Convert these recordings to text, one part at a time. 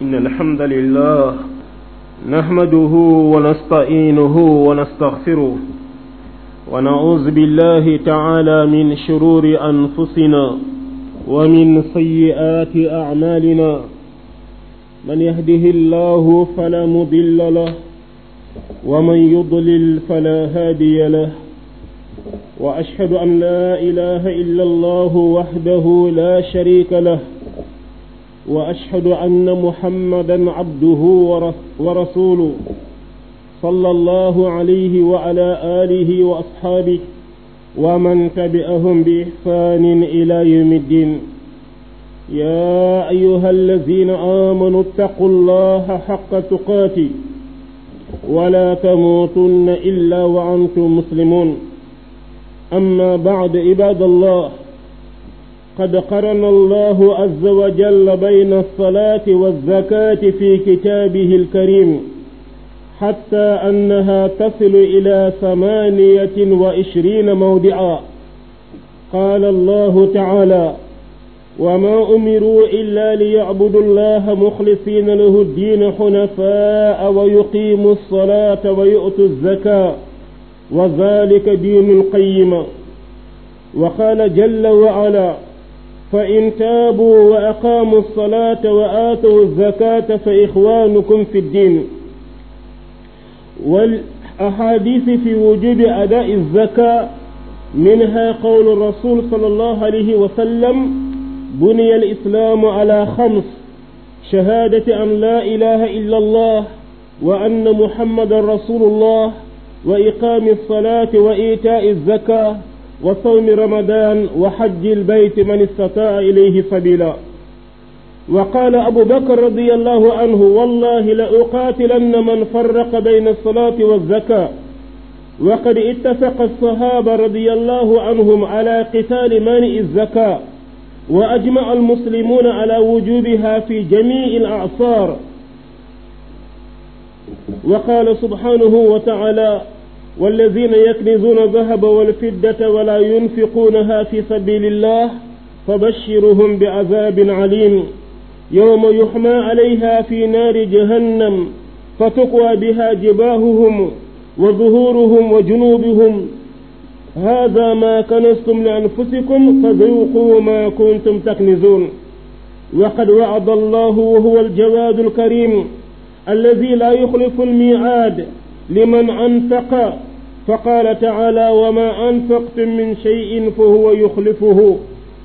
إن الحمد لله نحمده ونستعينه ونستغفره ونعوذ بالله تعالى من شرور أنفسنا ومن سيئات أعمالنا من يهده الله فلا مضل له ومن يضلل فلا هادي له وأشهد أن لا إله إلا الله وحده لا شريك له وأشهد أن محمدا عبده ورسوله صلى الله عليه وعلى آله وأصحابه ومن تبعهم بإحسان إلى يوم الدين يا أيها الذين آمنوا اتقوا الله حق تقاته ولا تموتن إلا وأنتم مسلمون أما بعد عباد الله قد قرن الله عز وجل بين الصلاة والزكاة في كتابه الكريم حتى أنها تصل إلى ثمانية وعشرين موضعا قال الله تعالى وما أمروا إلا ليعبدوا الله مخلصين له الدين حنفاء ويقيموا الصلاة ويؤتوا الزكاة وذلك دين القيم وقال جل وعلا فإن تابوا وأقاموا الصلاة وآتوا الزكاة فإخوانكم في الدين والأحاديث في وجوب أداء الزكاة منها قول الرسول صلى الله عليه وسلم بني الإسلام على خمس شهادة أن لا إله إلا الله وأن محمد رسول الله وإقام الصلاة وإيتاء الزكاة وصوم رمضان وحج البيت من استطاع إليه سبيلا وقال أبو بكر رضي الله عنه والله لأقاتلن من فرق بين الصلاة والزكاة وقد اتفق الصحابة رضي الله عنهم على قتال مانع الزكاة وأجمع المسلمون على وجوبها في جميع الأعصار وقال سبحانه وتعالى والذين يكنزون الذهب والفدة ولا ينفقونها في سبيل الله فبشرهم بعذاب عليم يوم يحمى عليها في نار جهنم فتقوى بها جباههم وظهورهم وجنوبهم هذا ما كنستم لأنفسكم فذوقوا ما كنتم تكنزون وقد وعد الله وهو الجواد الكريم الذي لا يخلف الميعاد لمن أنفق فقال تعالى وما أنفقتم من شيء فهو يخلفه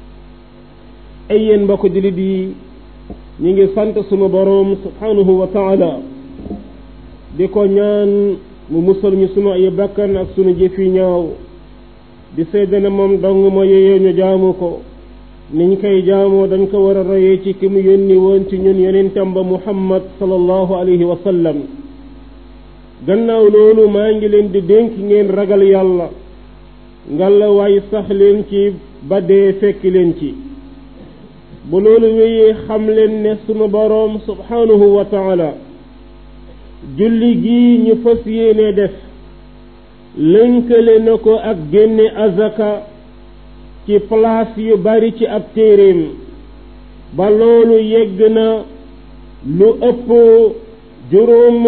أين بك جلدي نيجي سانت سما بروم سبحانه وتعالى ديكو ñaan mu musal ñu sunu ay bakkan ak sunu jëf yi ñaaw di seede ne moom dong ma yeyee ñu jaamu ko niñ koy jaamoo dañ ko war a royee ci ki mu yónni woon ci ñun yonentam ba muhammad sallallahu alayhi wa sallam gannaaw loolu maa ngi leen di dénk ngeen ragal yàlla ngalla waay sax leen ci ba dee fekk leen ci bu loolu wéyee xam leen ne sunu boroom subhanahu wa taala julli gii ñu fas yéene def lënkale na ko ak génne azaka ci place yu bari ci ab téeréem ba loolu yegg na lu ëpp juróom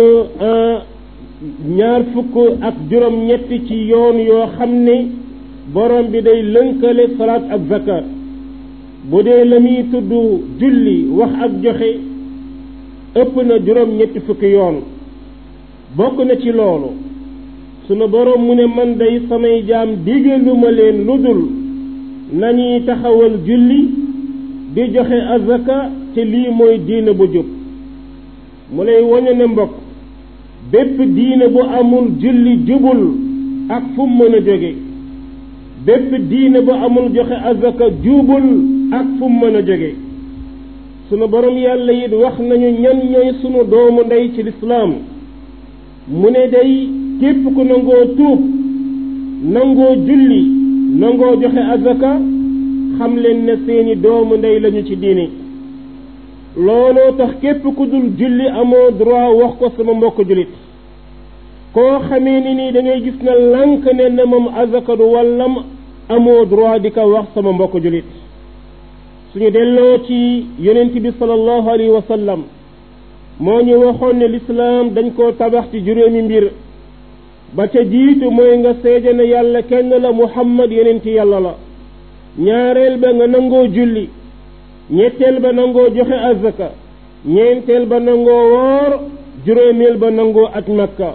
ñaar fukk ak juróom ñetti ci yoon yoo xam ne borom bi day lënkale salaat ak zakat bu dee la muy tudd julli wax ak joxe ëpp na juróom ñetti fukki yoon bokk na ci loolu sunu borom mu ne man day samay jaam digaluma leen lu dul nañuy taxawal julli di joxe azaka te lii mooy diine bu jub mu lay woñe ne mbokk bépp diine bu amul julli jubul ak fu mu mën a jóge bépp diine bu amul joxe azaka jubul ak fu mu mën a jóge sunu borom yàlla it wax nañu ñan ñooy sunu doomu ndey ci lislaam mu ne day képp ku nangoo tuub nangoo julli nangoo joxe azaka xam leen ne seeni doomu ndey lañu ci diine looloo tax képp ku dul julli amoo droit wax ko sama mbokk jullit koo xamee ni nii da ngay gis na lànk ne na moom azaka du wàllam amoo droit di ko wax sama mbokk jullit suñu delloo ci yonent bi sallallahu alayhi wa sallam moo ñu waxoon ne lislaam dañ koo tabax ci juróomi mbir ba ca jiitu mooy nga seede ne yàlla kenn la muhammad yeneen ci yàlla la ñaareel ba nga nangoo julli ñetteel ba nangoo joxe azaka ñeenteel ba nangoo woor juróomeel ba nangoo aj makka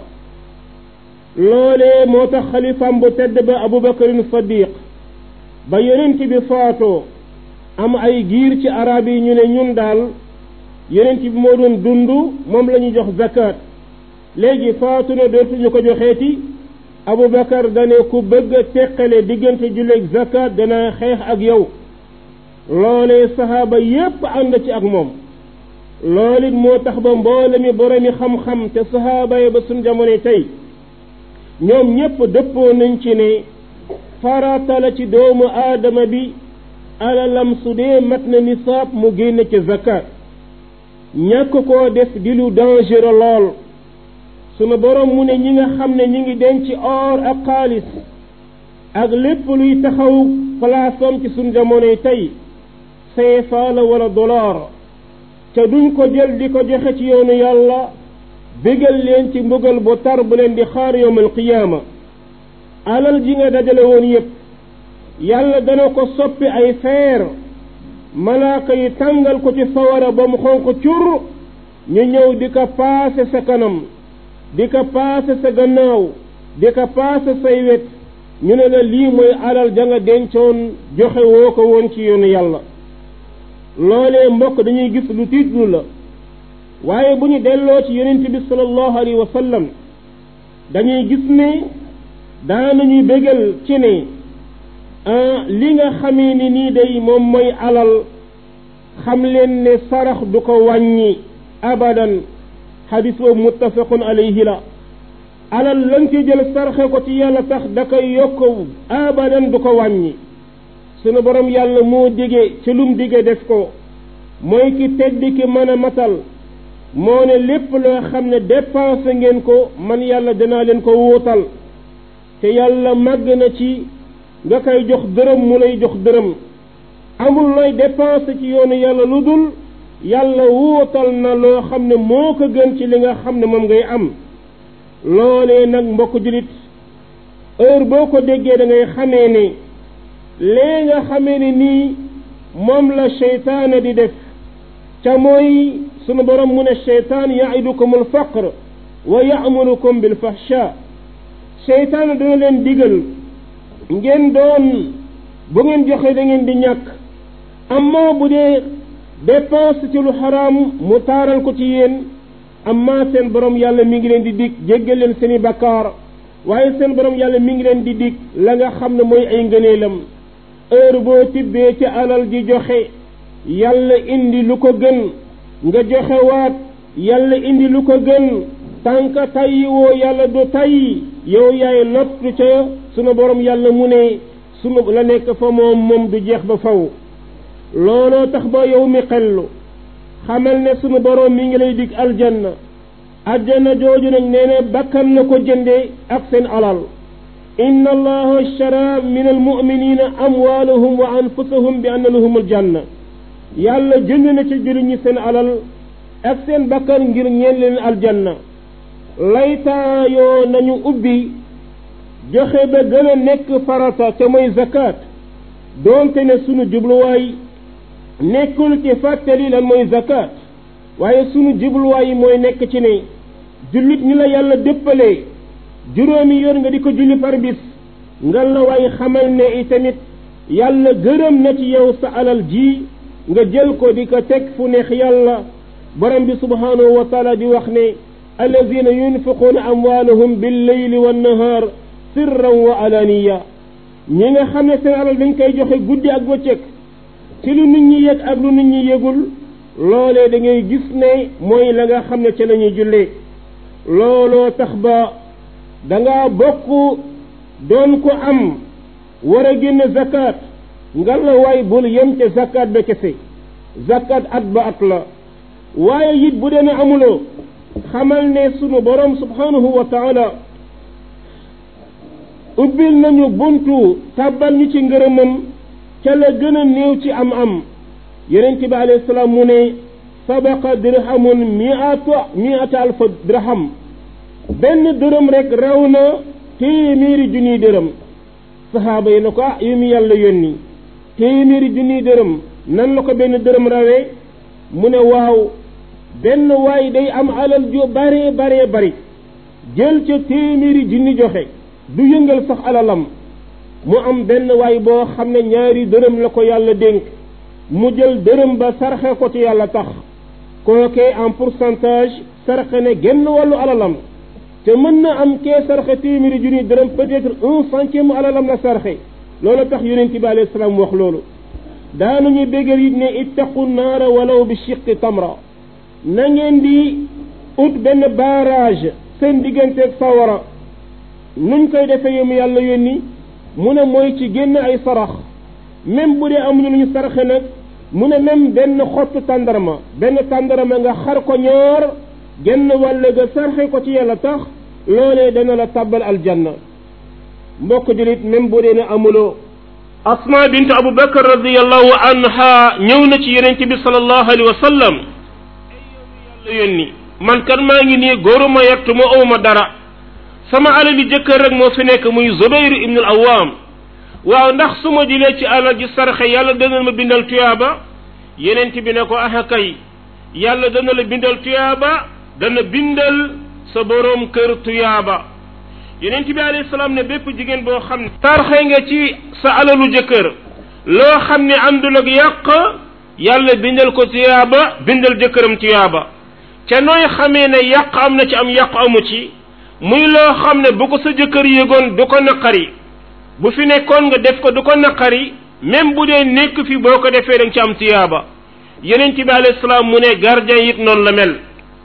loolee moo tax xalifaam bu tedd ba abubakarin sadiq ba yonent bi faatoo am ay giir ci arab yi ñu ne ñun daal yonent bi moo doon dund moom la ñu jox zakat léegi faatu na dootuñu ko joxeeti abubakar dane ku bëgg a teqale diggante julleeg zakat dana xeex ak yow loolee saxaaba yépp ànd ci ak moom loolu it moo tax ba mboole mi boromi xam-xam te saxaaba yi ba suñ jamono tey ñoom ñépp dëppoo nañ ci ne farata la ci doomu aadama bi alalam su dee mat na nisaab mu génne ci zakat ñàkk koo def di lu dangereux lool sunu borom mu ne ñi nga xam ne ñi ngi denc or ak xaalis ak lépp luy taxaw palaasam ci sunu jamonoy tey CFA la wala dollar te duñ ko jël di ko joxe ci yoonu yàlla bégal leen ci mbugal bu tar bu leen di xaar yowmal qiyaama alal ji nga dajale woon yépp yàlla dana ko soppi ay feer malaaka yi tàngal ko ci sawara ba mu xonq cur ñu ñëw di ko paase sa kanam di ko paase sa gannaaw di ko paase say wet ñu ne la lii mooy alal ja nga dencoon joxe woo ko woon ci yoonu yàlla loolee mbokk dañuy gis lu tiitlu la waaye bu ñu delloo ci yonent bi sallallahu alayhi wa sallam dañuy gis ne daanañuy bégal ci ne li nga xamee ni nii day moom mooy alal xam leen ne sarax du ko wàññi abadan xadis boobu muttafaqun alayhi la alal lañ ci jël sarxe ko ci yàlla tax da koy yokk abadan du ko wàññi sunu borom yàlla moo dige ci lum dige def ko mooy ki tedd ki mën a matal moo ne lépp loo xam ne dépensé ngeen ko man yàlla danaa leen ko wuutal te yàlla màgg na ci nga koy jox dërëm mu lay jox dërëm amul looy dépensé ci yoonu yàlla lu dul yàlla wuutal na loo xam ne moo ko gën ci li nga xam ne moom ngay am loolee nag mbokk julit heure boo ko déggee da ngay xamee ne lee nga xamee ne nii moom la seytaane di def ca mooy sunu borom mu ne seytaan yaidukum alfaqr wa yaamurukum bilfahsha seytaan dana leen digal ngeen doon bu ngeen joxe da ngeen di ñàkk amma bu dee dépense ci lu xaraam mu taaral ko ci yéen amma seen borom yàlla mi ngi leen di dig jéggal leen seeni bakkaar waaye seen borom yàlla mi ngi leen di dig la nga xam ne mooy ay ngëneelam heure boo tibbee ci alal ji joxe yàlla indi lu ko gën nga joxe waat yàlla indi lu ko gën tànka tayyi woo yàlla du tayyi yow yaay lottu ca sunu borom yàlla mu ne sunu la nekk fa moom moom du jeex ba faw looloo tax ba yow mi xellu xamal ne sunu borom mi ngi lay dig aljanna aljanna jooju nag nee na bakkan na ko jënde ak seen alal inna allaha ashtara min almuminina amwaalahum wa anfusahum bi anna lahum aljanna yàlla jënd na ci jullit ñi seen alal ak seen bakkan ngir ñeen leen aljanna laytaayoo nañu ubbi joxe ba gën a nekk farata te mooy zakat doonte ne sunu jubluwaay nekkul ci fàttali lan mooy zakat waaye sunu jubluwaay yi mooy nekk ci ne jullit ñi la yàlla déppalee juróomi yoon nga di ko julli par bis nga la waay xamal ne itamit yàlla gërëm na ci yow sa alal ji nga jël ko di ko teg fu neex yàlla borom bi subhanahu wa taala di wax ne alladina yunfiquuna amwaalahum billeyli wannahaar sirran wa alaniya ñi nga xam ne seen alal dañ koy joxe guddi ak bëccëg ci lu nit ñi yëg ak lu nit ñi yëgul loolee da ngay gis ne mooy la nga xam ne ca la ñuy jullee looloo tax ba da ngaa bokk doon ko am war a génn zakat nga la waay bul yem ca zakat ba kese zakat at ba at la waaye it bu dee ne amuloo xamal ne sunu borom subhanahu wa taala ubbil nañu buntu tàbbal ñu ci ngërëmam ca la gën a néew ci am am yonent bi alayhi salaam mu ne sabaqa dirhamun miata miata alfa dirham benn dërëm rek raw na téeméeri junniy dërëm saxaaba yi na ko ah yu mu yàlla yónni téeméeri junniy dërëm nan la ko benn dërëm rawee mu ne waaw benn waay day am alal ju bare bare bari jël ca téeméeri junni joxe du yëngal sax alalam mu am benn waay boo xam ne ñaari dërëm la ko yàlla dénk mu jël dërëm ba sarxe ko ci yàlla tax kookee en pourcentage sarxe ne genn wàllu alalam te mën na am kee sarxe téeméeri junni dërëm peut-être un centième alalam la sarxe loolu tax yonent bi alayhi salaam wax loolu daanuñu béggal it ne ittaqu naara walaw bi shiqqi tamra na ngeen di ut benn barrage seen digganteeg sawara nuñ koy defee yomu yàlla yónni mu ne mooy ci génn ay sarax même bu dee amuñu lu ñu saraxe nag mu ne même benn xottu tàndarma benn tàndarma nga xar ko ñaar genn wàll ga sarxe ko ci yàlla tax loolee dana la tàbbal aljanna mbokk julit même bu dee ne amuloo asma bint abu bakar radiallahu anha ñëw na ci yonent bi salallahu alayhi wa sallam ay yàlla yónni man kan maa ngi nii góoruma yettu ma owma dara sama alali jëkkër rek moo fi nekk muy zubayr ibnu al awaam waaw ndax su ma jëlee ci alal ji sarxe yàlla dana ma bindal tuyaaba yonent bi ne ko aha kay yàlla dana la bindal tuyaaba dana bindal sa boroom kër tuyaaba yonent bi alayhi salaam ne bépp jigéen boo xam ne sarxe nga ci sa alalu jëkkër loo xam ne àndul ak yàq yàlla bindal ko tuyaaba bindal jëkkëram tuyaaba ca nooy xamee ne yàq am na ci am yàq amu ci muy loo xam ne bu ko sa jëkkër yëgoon du ko naqari bu fi nekkoon nga def ko du ko naqari même bu dee nekk fi boo ko defee da nga ci am tuyaaba yonent bi alayhi salaam mu ne gardien it noonu la mel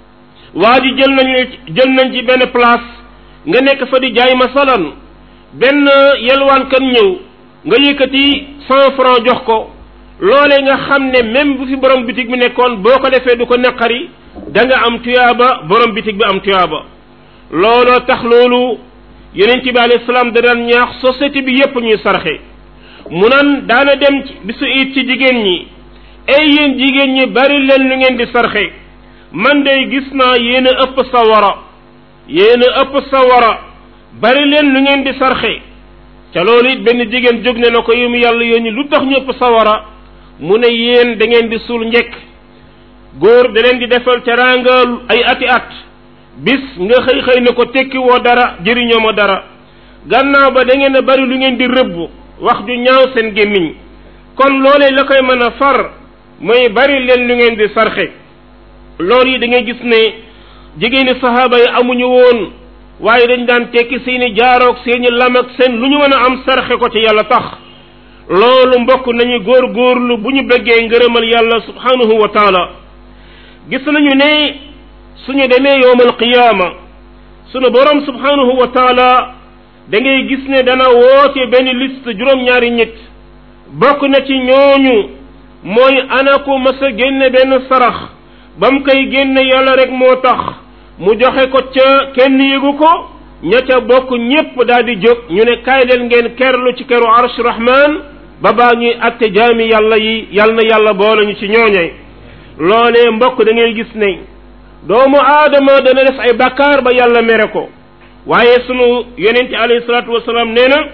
waa ji jël nañ jël nañ ci benn place nga nekk fa di jaay masalan benn yelwaankat ñëw nga yëkkati cent franc jox ko loolee nga xam ne même bu fi borom bitig bi nekkoon boo ko defee du ko naqari da nga am tuyaaba borom bitig bi am tuyaaba looloo tax loolu yonent bi alayhi salaam da daan ñaax société bi yépp ñuy sarxe mu nan daana dem bisu it ci jigéen ñi ay yéen jigéen ñi bari leen lu ngeen di sarxe man day gis naa yéen a ëpp sawara yéen a ëpp sawara bari leen lu ngeen di sarxe ca loolu it benn jigéen jóg ne na ko yému yàlla yónni lu tax ñu ëpp sawara mu ne yéen da ngeen di suul njekk góor da leen di defal teraanga ay ati at bis nga xëy xëy ne ko tekki woo dara jëriñoo ma dara gannaaw ba da ngeen a bari lu ngeen di rëbb wax ju ñaaw seen gémmiñ kon loolee la koy mën a far mooy bari leen lu ngeen di sarxe loolu yi da ngay gis ne jigéeni sahaaba yi amuñu woon waaye dañ daan tekki seeni jaaroog seeni lam ak seen lu ñu mën a am sarxe ko ci yàlla tax loolu mbokk nañu góor góorlu bu ñu bëggee ngërëmal yàlla subhanahu wa taala gis nañu ne suñu demee yowmal qiyaama sunu borom subhanahu wa taala da ngay gis ne dana woote benn liste juróom-ñaari nit bokk na ci ñooñu mooy ana ko mas a génne benn sarax ba mu koy génne yàlla rek moo tax mu joxe ko ca kenn yëgu ko ña ca bokk ñépp daal di jóg ñu ne kaay leen ngeen kerlu ci keru arsh rahman ba baa ñuy atte jaami yàlla yi yàlla na yàlla boole ñu ci ñooñe loolee mbokk da ngay gis ne doomu aadama dana def ay bakkaar ba yàlla mere ko waaye sunu yonente alayhi salaatu wasalaam nee na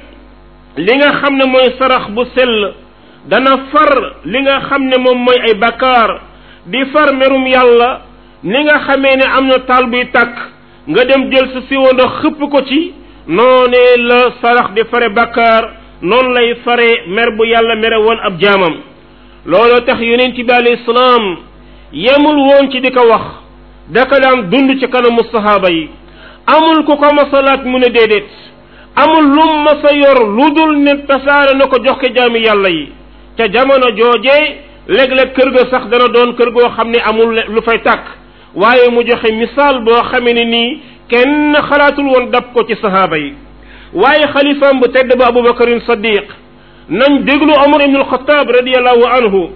li nga xam ne mooy sarax bu sell dana far li nga xam ne moom mooy ay bakkaar di far merum yàlla ni nga xamee ne am na taal buy tàkk nga dem jël sa siwo ndox xëpp ko ci noonee la sarax di fare bakkaar noonu lay fare mer bu yàlla mere woon ab jaamam looloo tax yonent bi alayhi salaam yemul woon ci di ko wax daka daan dund ci kanamu sahaaba yi amul ku ko masalaat mu ne déedéet amul lum masa yor lu dul ne tasaare na ko jox ko jaami yàlla yi ca jamono joojee léeg-léeg kër ga sax dana doon kër goo xam ne amul lu fay tàkk waaye mu joxe misaal boo xamee ne nii kenn xalaatul woon dab ko ci sahaaba yi waaye xalifaam bu tedd ba abubakarin sadiq nañ déglu omar ibn alxataab radiallahu anhu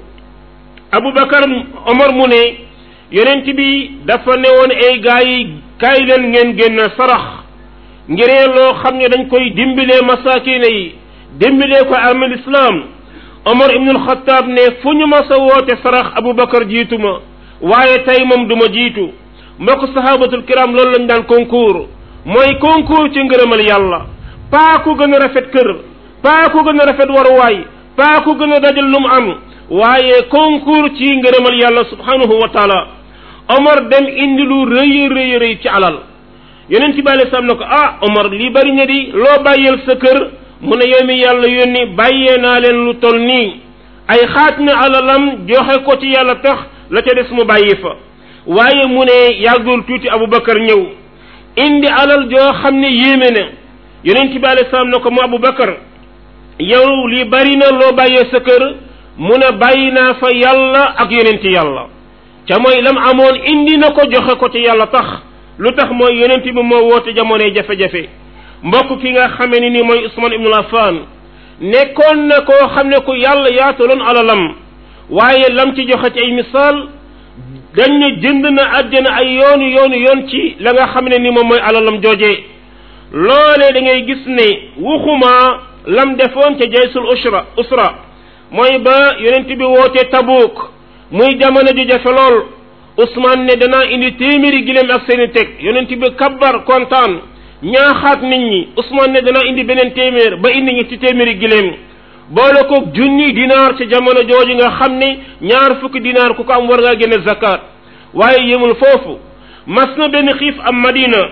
abubakar omar mu ne yonent bi dafa newoon ay gaa yi kaay leen ngeen génn sarax ngiree loo xam ne dañ koy dimbilee masakine yi dimbilee ko amal islam omar ibn alxataab ne fu ñu mas a woote sarax abubakar jiituma waaye tey moom du ma jiitu mbokk sahabatul kiram loolu lañ daan concours mooy concours ci ngërëmal yàlla paa ku gën a rafet kër paa ku gën a rafet waruwaay paa ku gën a dajal lu mu am waaye concours ci ngërëmal yàlla subhanahu wa taala Omar dem indi lu rëy rëy rëy ci alal yonent bi alei salaam ne ko ah Omar lii bari na di loo bàyyeel sa kër mu ne yow mi yàlla yónni bàyyee naa leen lu tol nii ay xaaj na alalam joxe ko ci yàlla tax la ca des mu bàyyi fa waaye mu ne yàggul tuuti Aboubacar ñëw indi alal joo xam ne yéeme na yonent bi alei salaam ne ko mu Aboubacar yow lii bari na loo bàyyee sa kër mu ne bàyyi naa fa yàlla ak yonent yàlla ca mooy lam amoon indi na ko joxe ko ci yàlla tax lu tax mooy yonent bi moo woote jamonoy jafe-jafe mbokk ki nga xamee ni ni mooy Usman ibnul Affan nekkoon na koo xam ne ku yàlla yaataloon alalam waaye lam ci joxe ci ay misaal dañ ne jënd na àjjana ay yoonu yoonu yoon ci la nga xam ne ni moom mooy alalam joojee loolee da ngay gis ne waxuma lam defoon ca jaysul usra usra mooy ba yonent bi wootee Tabuk muy jamono ju jafe lool Usmaan ne danaa indi téeméeri gileem ak seeni teg yonent bi kabbar kontaan ñaaxaat nit ñi Usmaan ne danaa indi beneen téeméer ba indi ñetti téeméeri gileem boole ko junni dinaar ca jamono jooju nga xam ne ñaar fukki dinaar ku ko am war ngaa génne zakat waaye yemul foofu mas na benn xiif am Madina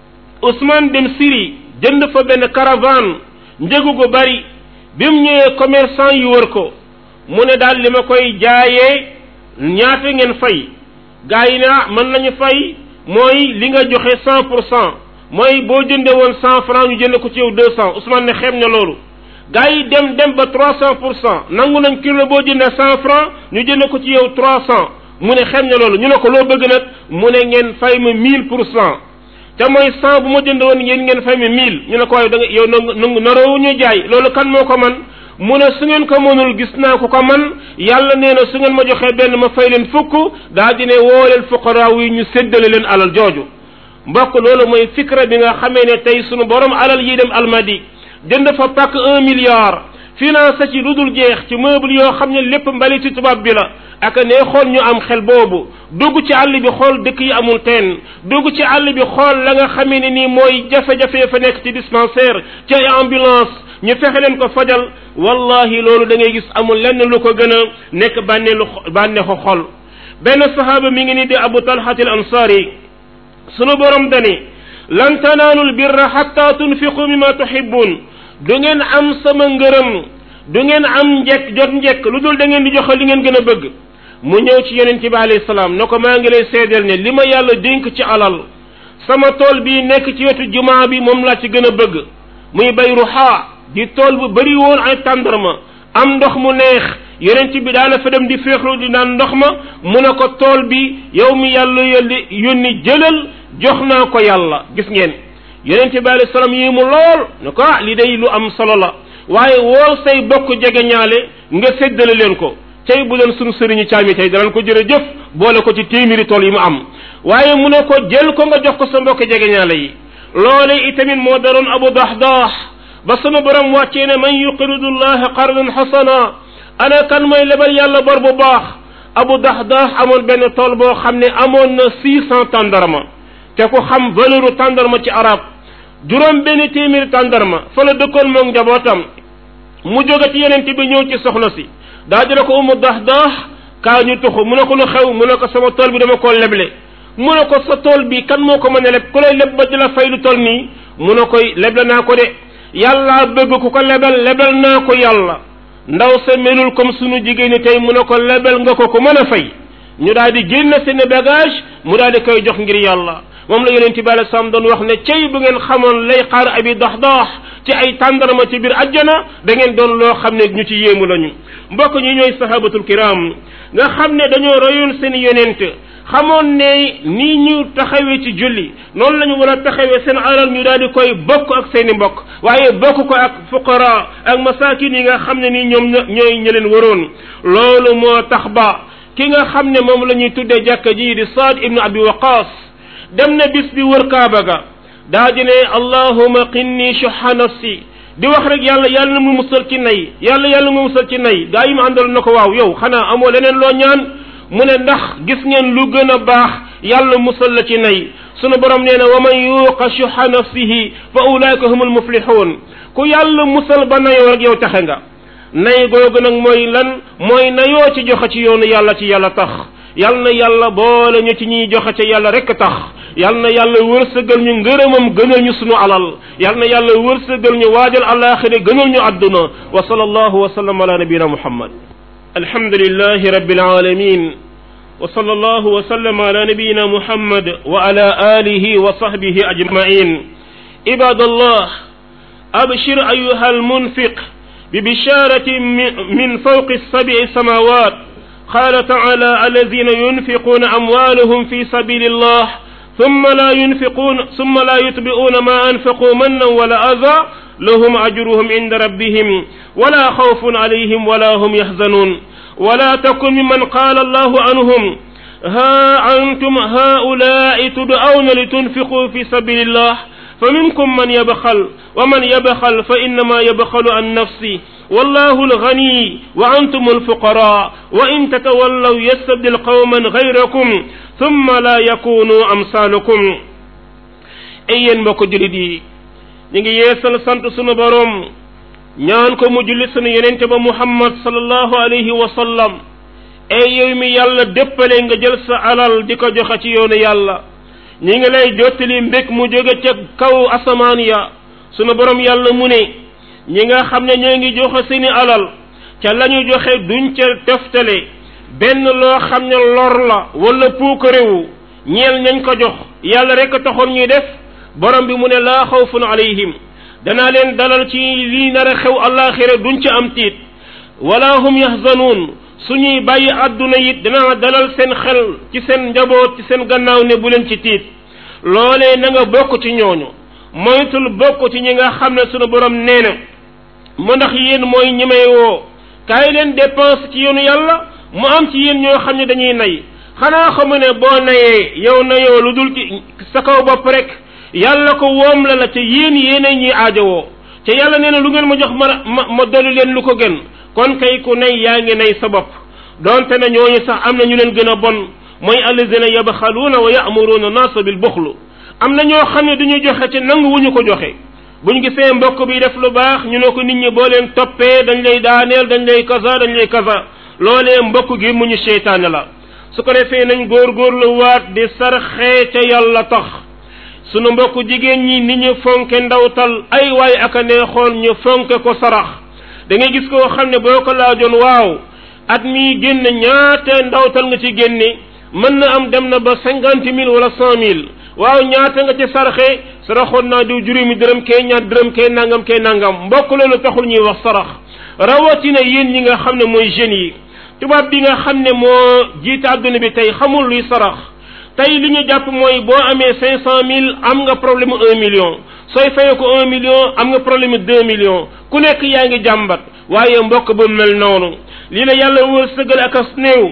Usmaan dem Syrie jënd fa benn caravane njëgu gu bari bi mu ñëwee commerçant yu wër ko mu ne daal li ma koy jaayee ñaata ngeen fay gaa yi ne ah mën nañu fay mooy li nga joxe cent pour cent mooy boo jënde woon cent franc ñu jënd ko ci yow deux cent Ousmane ne xem na loolu gaa yi dem dem ba trois cent pour cent nangu nañ kilo boo jëndee cent franc ñu jënd ko ci yow trois cent mu ne xem na loolu ñu ne ko loo bëgg nag mu ne ngeen fay ma mille pour cent te mooy cent bu ma jënd woon yéen ngeen fay ma mille ñu ne ko waaye da nga yow nangu naroowu ñu jaay loolu kan moo ko man mu ne su ngeen ko mënul gis naa ko ko man yàlla nee na su ngeen ma joxee benn ma fay leen fukk daa di ne woo leen fuqaraaw yi ñu séddale leen alal jooju mbokk loolu mooy fikra bi nga xamee ne tey sunu borom alal yi dem almadi jënd fa pàkk un milliard finance ci lu dul jeex ci meuble yoo xam ne lépp mbali ci tubaab bi la ak ne xool ñu am xel boobu dugg ci àll bi xool dëkk yi amul teen dugg ci àll bi xool la nga xamee ne nii mooy jafe-jafe fa nekk ci dispensaire ci ay ambulance ñu fexe leen ko fajal wallahi loolu da ngay gis amul lenn lu ko gën a nekk bànneelu bànneexu xol benn sahaaba mi ngi ni di abu talhat al ansari sunu borom dani lan tanaalu lbirra xatta tunfiqu mimma tuhibbun du ngeen am sama ngërëm du ngeen am njekk jot njekk lu dul da ngeen di joxe li ngeen gën a bëgg mu ñëw ci yonent bi alayhi salaam ne ko maa ngi lay seedeel ne li ma yàlla dénk ci alal sama tool bii nekk ci wetu jumaa bi moom laa ci gën a bëgg muy bay ruxaa di tool bu bëri woon ay tàndarma am ndox mu neex yonent bi daana fa dem di féexlu di naan ndox ma mu ne ko tool bi yow mi yàlla yónni yónni jëlal jox naa ko yàlla gis ngeen yonent bi alayhi salaam yi mu lool ne ko ah li day lu am solo la waaye woo say bokk jege ñaale nga séddale leen ko tey bu leen sunu sëriñu caami tey danañ ko jërëjëf boole ko ci téeméeri tool yi mu am waaye mu ne ko jël ko nga jox ko sa mbokk jege ñaale yi loole itamit moo daroon abu dahdah ba sama borom wàccee ne man yuqridu llaha qardan xasana ana kan mooy lebal yàlla bor bu baax abu dahdah amoon benn tool boo xam ne amoon na six cent tàndarma te ku xam valeuru tàndarma ci arab juróom benn téeméeri tàndarma fa la dëkkoon moom njabootam mu jóge ci yeneen bi ñëw ci soxna si daa dina ko umu dahdah kaa ñu tuxu mu ne ko lu xew mu ne ko sama tool bi dama koo leble mu ne ko sa tool bi kan moo ko mën a leb ku lay leb ba di la fay lu toll nii mu ne koy leble naa ko de yàlla bëgg ku ko lebel lebel naa ko yàlla ndaw sa melul comme sunu jigéen ñi tey mu ne ko lebel nga ko ko mën a fay ñu daal di génn seen bagage mu daal di koy jox ngir yàlla moom la yonent bi alei salaam doon wax ne cey bu ngeen xamoon lay xaar abi dox dox ci ay tàndarama ci biir ajjana da ngeen doon loo xam ne ñu ci yéemu lañu mbokk ñi ñooy sahabatul kiram nga xam ne dañoo royoon seen yonent xamoon ne nii ñu taxawee ci julli noonu la ñu war a taxawee seen alal ñu daal di koy bokk ak seeni mbokk waaye bokk ko ak fuqara ak masakin yi nga xam ne nii ñoom ñooy ñi leen waroon loolu moo tax ba ki nga xam ne moom la ñuy tuddee jàkka ji di Saad ibnu Abi Waqas dem na bis bi wër Kaaba ga daa di ne allahuma qinni shuha nafsi di wax rek yàlla yàlla na mu musal ci nay yàlla yàlla mu musal ci nay gaa yi mu àndal na ko waaw yow xanaa amoo leneen loo ñaan mu ne ndax gis ngeen lu gën a baax yàlla musal la ci nay sunu borom nee na wa man yuuqa shuha nafsihi fa ulaika humul muflihun ku yàlla musal ba nayoo rek yow taxe nga nay googu nag mooy lan mooy nayoo ci joxe ci yoonu yàlla ci yàlla tax yal na yàlla boole ñu ci ñuy joxe ci yàlla rek tax yal na yàlla wërsëgal ñu ngërëmam gënal ñu sunu alal yal na yàlla wërsëgal ñu waajal alaxira gënal ñu àdduna wa sallallahu wa sallam ala nabiyina muhammad alhamdulillahi rabbil alamin wa sallallahu wa sallam ala nabiyina muhammad wa ala alihi wa sahbihi ajmain ibadallah abshir ayuha almunfiq ببشارة من فوق السبع سماوات قال تعالى الذين ينفقون أموالهم في سبيل الله ثم لا ينفقون ثم لا يتبعون ما أنفقوا منا ولا أذى لهم أجرهم عند ربهم ولا خوف عليهم ولا هم يحزنون ولا تكن ممن قال الله عنهم ها أنتم هؤلاء تدعون لتنفقوا في سبيل الله فمنكم من يبخل ومن يبخل فإنما يبخل عن نفسه والله الغني وأنتم الفقراء وإن تتولوا يستبدل قوما غيركم ثم لا يكونوا أمثالكم أيين بوكو جلدي نيجي يسال سانت سونو بروم ñaan ko mu julli sunu yenente ba muhammad sallallahu alayhi wa sallam ay yow mi yàlla déppale nga jël sa alal di ko joxe ci yoonu yàlla ñi ngi lay jottali mbég mu jóge ca kaw asamaan ya sunu borom yàlla mu ne ñi nga xam ne ñoo ngi joxe seeni alal ca la ñu joxe duñ ca teftale benn loo xam ne lor la wala puukarewu ñeel ñañ ko jox yàlla rek a taxoon ñuy def borom bi mu ne laa xawfun alayhim danaa leen dalal ci lii nar a xew àllaaxira duñ ca am tiit wala hum yahzanuun suñuy bàyyi àdduna it danaa dalal seen xel ci seen njaboot ci seen gannaaw ne bu leen ci tiit loolee na nga bokk ci ñooñu moytul bokk ci ñi nga xam ne sunu borom nee na mu ndax yéen mooy ñi may woo kaay leen dépense ci yoonu yàlla mu am ci yéen ñoo xam ne dañuy nay xanaa xamu ne boo nayee yow nayoo lu dul ci sa kaw bopp rek yàlla ko woom la la te yéen yéenay ñuy aajowoo te yàlla nee na lu ngeen ma jox ma ma ma dolli leen lu ko gën kon kay ku nay yaa ngi nay sa bopp donte na ñooñu sax am na ñu leen gën a bon mooy allazina yabxaluuna wa ya'muruuna naasa bil buxlu am na ñoo xam ne duñu joxe ci nangu wu ñu ko joxe buñ gisee mbokk bi def lu baax ñu ne ko nit ñi boo leen toppee dañ lay daaneel dañ lay kaza dañ lay kaza loolee mbokk gi mu ñu seytaane la su ko defee nañ góorgóorlu waat di sarxee ca yàlla tax sunu mbokk jigéen ñi ni ñu fonke ndawtal ay waay ak a neexoon ñu fonke ko sarax da ngay gis koo xam ne boo ko laajoon waaw at mi génn ñaata ndawtal nga ci génne mën na am dem na ba cinquante mille wala cent mille waaw ñaata nga ci sarxe saraxoon naa diw juróomi dërëm kee ñaar dërëm kee nangam kee nangam mbokk loolu taxul ñuy wax sarax rawatina yéen ñi nga xam ne mooy jeunes yi tubaab bi nga xam ne moo jiite àdduna bi tey xamul luy sarax tey li ñu jàpp mooy boo amee cinq cent mille am nga problème un million sooy fayee ko un million am nga problème deux millions ku nekk yaa ngi jàmbat waaye mbokk bu mel noonu lii la yàlla wërsëgal ak as néew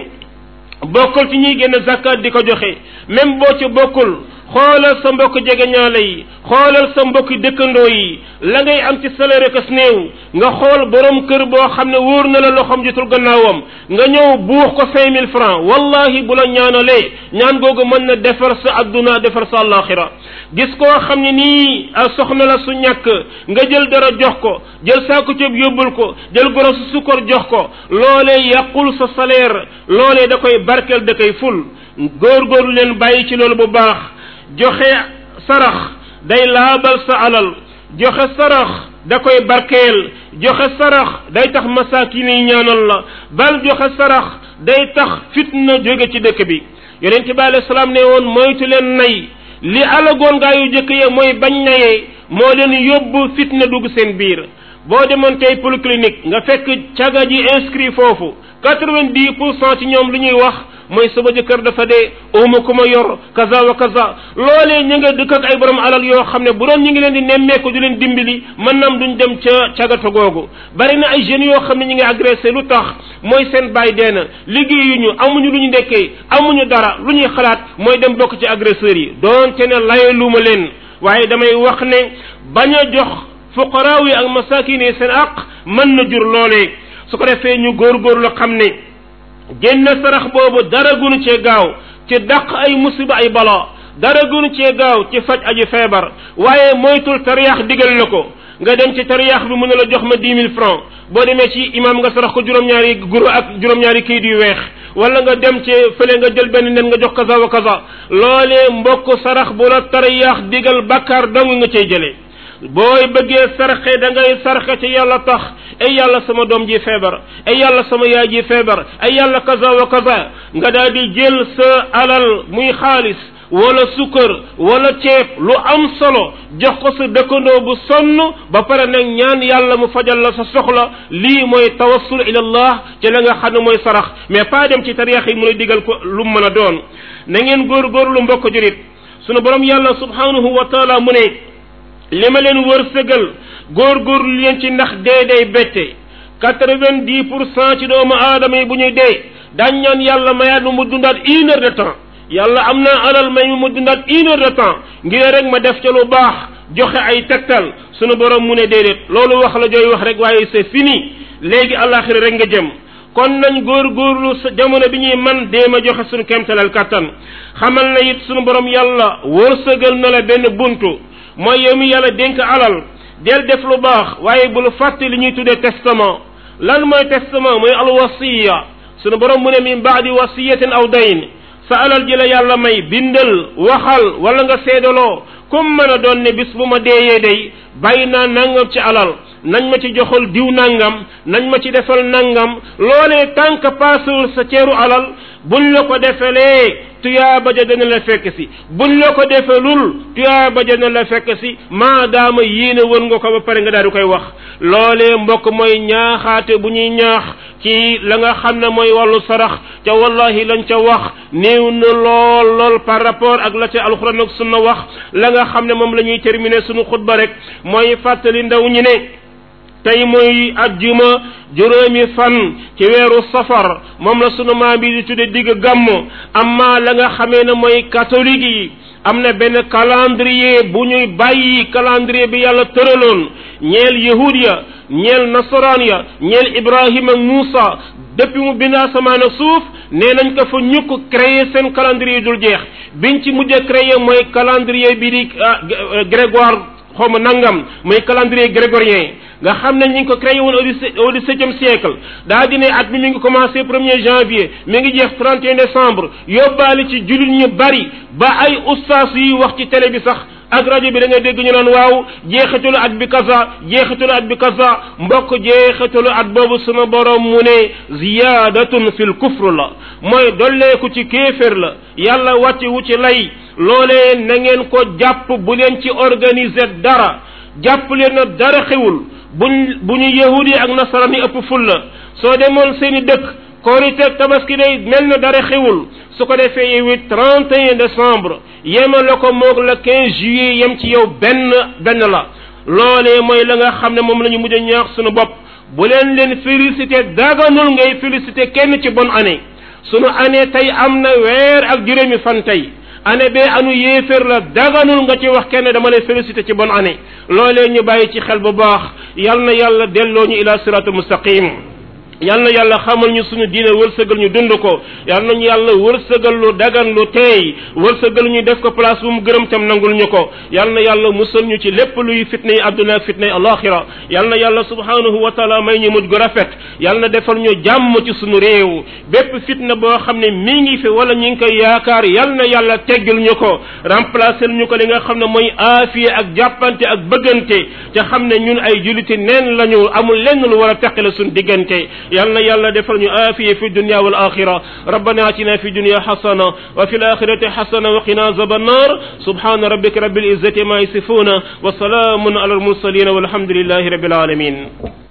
bokkul ci ñuy génn zakat di ko joxe même boo ci bokkul xoolal sa mbokk jegeñaale yi xoolal sa mbokk dëkkandoo yi la ngay am ci salaire kas néew nga xool borom kër boo xam ne wóor na la loxoom jotul gannaawam nga ñëw buux ko cinq mille francs wallahi bu la ñaanalee ñaan googu mën na defar sa adduna defar sa àllaaxira gis koo xam ne nii soxna la su ñàkk nga jël dara jox ko jël saako ceeb yóbbul ko jël goro su sukkar jox ko loolee yàqul sa salaire loolee da koy barkeel da koy ful góorgóorlu leen bàyyi ci loolu bu baax joxe sarax day laabal sa alal joxe sarax da koy barkeel joxe sarax day tax masaakin yi ñaanal la bal joxe sarax day tax fitna jóge ci dëkk bi yonent bi alayhi salaam ne woon moytu leen nay li alagoon gaa yu jëkk ya mooy bañ nayee moo leen yóbbu fitna dugg seen biir boo demoon tey polyclinique nga fekk caga ji inscrit foofu quatre-vingt-dix pour cent ci ñoom lu ñuy wax mooy sama jëkkër dafa dee uma ku ma yor kaza wa kaza loolee ñu nga dëkk ak ay borom alal yoo xam ne bu doon ñu ngi leen di nemmeeku di leen dimbali mën nam duñ dem ca cagata googu bari na ay jeunes yoo xam ne ñu ngi agressé lu tax mooy seen baay dee na liggéeyuñu amuñu lu ñu ndekkee amuñu dara lu ñuy xalaat mooy dem bokk ci agresseurs yi doonte ne laye lu ma leen waaye damay wax ne bañ a jox fuqaraaw yi ak masakin yi seen aq mën na jur loolee su ko defee ñu góorgóorlu xam ne génne sarax boobu dara gunu cee gaaw ci dàq ay musiba ay bala dara gunu cee gaaw ci faj aji feebar waaye moytul tariyaax digal na ko nga dem ci tariyaax bi mu ne la jox ma dix mille francs boo demee ci imam nga sarax ko juróom-ñaari guro ak juróom-ñaari kayit yu weex wala nga dem ci fële nga jël benn nen nga jox kaza wa kaza loolee mbokk sarax bu la tariyaax digal bakkaar dong nga cay jëlee booy bëggee sarxe da ngay sarxe ci yàlla tax ay yàlla sama doom ji feebar ay yàlla sama yaay ji feebar ay yàlla kaza wa kaza nga daal di jël sa alal muy xaalis wala sukkër wala ceeb lu am solo jox ko sa dëkkandoo bu sonn ba pare nag ñaan yàlla mu fajal la sa soxla lii mooy tawassul ila allah ci la nga xam ne mooy sarax mais pas dem ci tariix yi mu lay digal ko lu mu mën a doon na ngeen góor-góorlu mbokk jurit sunu borom yàlla subhanahu wa taala mu ne li ma leen wërsëgal góor-góorlu leen ci ndax dee day bette quatre-vingt-dix pour cent ci doomu aadama yi bu ñuy dee daañ ñaan yàlla mayaat mu mu dundaat une heure de temps yàlla am naa alal may mu dundaat une heure de temps ngir rek ma def ca lu baax joxe ay tegtal sunu borom mu ne déedéet loolu wax la jooy wax rek waaye c'est fini léegi àllaaxira rek nga jëm kon nañ góor-góorlu sa jamono bi ñuy man dee ma joxe sunu kemtalal kattan xamal na it sunu borom yàlla wërsëgal na la benn buntu mooy yow mi yàlla dénk alal del def lu baax waaye bul fàtte li ñuy tuddee testament lan mooy testament mooy alwasiya sunu borom mu ne min baadi wasiyatin aw dayn sa alal ji la yàlla may bindal waxal wala nga seedaloo comme mën a doon ne bis bu ma deeyee day bàyyi naa nangam ci alal nañ ma ci joxal diw nangam nañ ma ci defal nangam loolee tànk paasewul sa ceeru alal buñ la ko defelee tuyaaba ja dana la fekk si buñ la ko defelul tuyaaba ja dana la fekk si maadaama yéene woon nga ko ba pare nga daal di koy wax loolee mbokk mooy ñaaxaate bu ñuy ñaax ci la nga xam ne mooy wàllu sarax ca wallahi lañ ca wax néew na lool lool par rapport ak la ca alxuraan ak sunna wax la nga xam ne moom la ñuy terminer sunu xutba rek mooy fàttali ndaw ñi ne tey mooy ajjuma juróomi fan ci weeru safar moom la sunu maam bi di tudde digg gàmm amma la nga xamee ne mooy catholique yi am na benn calendrier bu ñuy bàyyi calendrier bi yàlla tëraloon ñeel yahud ya ñeel nasaraan ya ñeel ibrahima ak muusa depuis mu bind asamaan ak suuf nee nañ ko fa ñukk créer seen calendrier dul jeex biñ ci mujj a créer mooy calendrier bi di grégoire xaw ma nangam mooy calendrier grégorien nga xam ne ñu ngi ko créé woon au dix-septième siècle daa di ne at mi mi ngi commencé premier janvier mi ngi jeex 31 décembre yóbbaale ci jullit ñu bari ba ay ustaas yi wax ci télé bi sax ak rajo bi da ngay dégg ñu naan waaw jeexitalu at bi kaza jeexitalu at bi kaza mbokk jeexitalu at boobu suma borom mu ne ziyaadatun fil kufr la mooy dolleeku ci kéefér la yàlla wàcce wu ci lay loolee na ngeen ko jàpp bu leen ci organiser dara jàpp leen na dara xewul buñ bu ñu yahudi ak nasaraan yi ëpp ful la soo demoon seeni dëkk korite tabaski day mel na dara xewul su ko defee yow it 31 décembre yema la ko moog la 15 juillet yem ci yow benn benn la loolee mooy la nga xam ne moom la ñu mujj a ñaax suñu bopp bu leen leen félicité daganul ngay félicité kenn ci bonne année sunu année tey am na weer ak juróomi fan tey année bee anu yéeféer la daganul nga ci wax kenn dama lay félicité ci bonne année loolee ñu bàyyi ci xel bu baax yal na yàlla delloo ñu ila siratul mustaqim yal na yàlla xamal ñu suñu diine wërsëgal ñu dund ko yal nañu yàlla wërsëgal lu dagan lu teey wërsëgal ñu def ko place bu mu gërëm tam nangul ñu ko yal na yàlla musal ñu ci lépp luy fitna yi àdduna ak fitna yi alaxira yal na yàlla subhanahu wa taala may ñu mujj gu rafet yal na defal ñu jàmm ci suñu réew bépp fitna boo xam ne mi ngi fi wala ñu ngi koy yaakaar yal na yàlla teggil ñu ko remplacer ñu ko li nga xam ne mooy aafiya ak jàppante ak bëggante te xam ne ñun ay juliti neen lañu amul lenn lu war a teqale suñu diggante يالنا يالنا دفل آفية في الدنيا والآخرة ربنا آتنا في الدنيا حسنة وفي الآخرة حسنة وقنا عذاب النار سبحان ربك رب العزة ما يصفون وسلام على المرسلين والحمد لله رب العالمين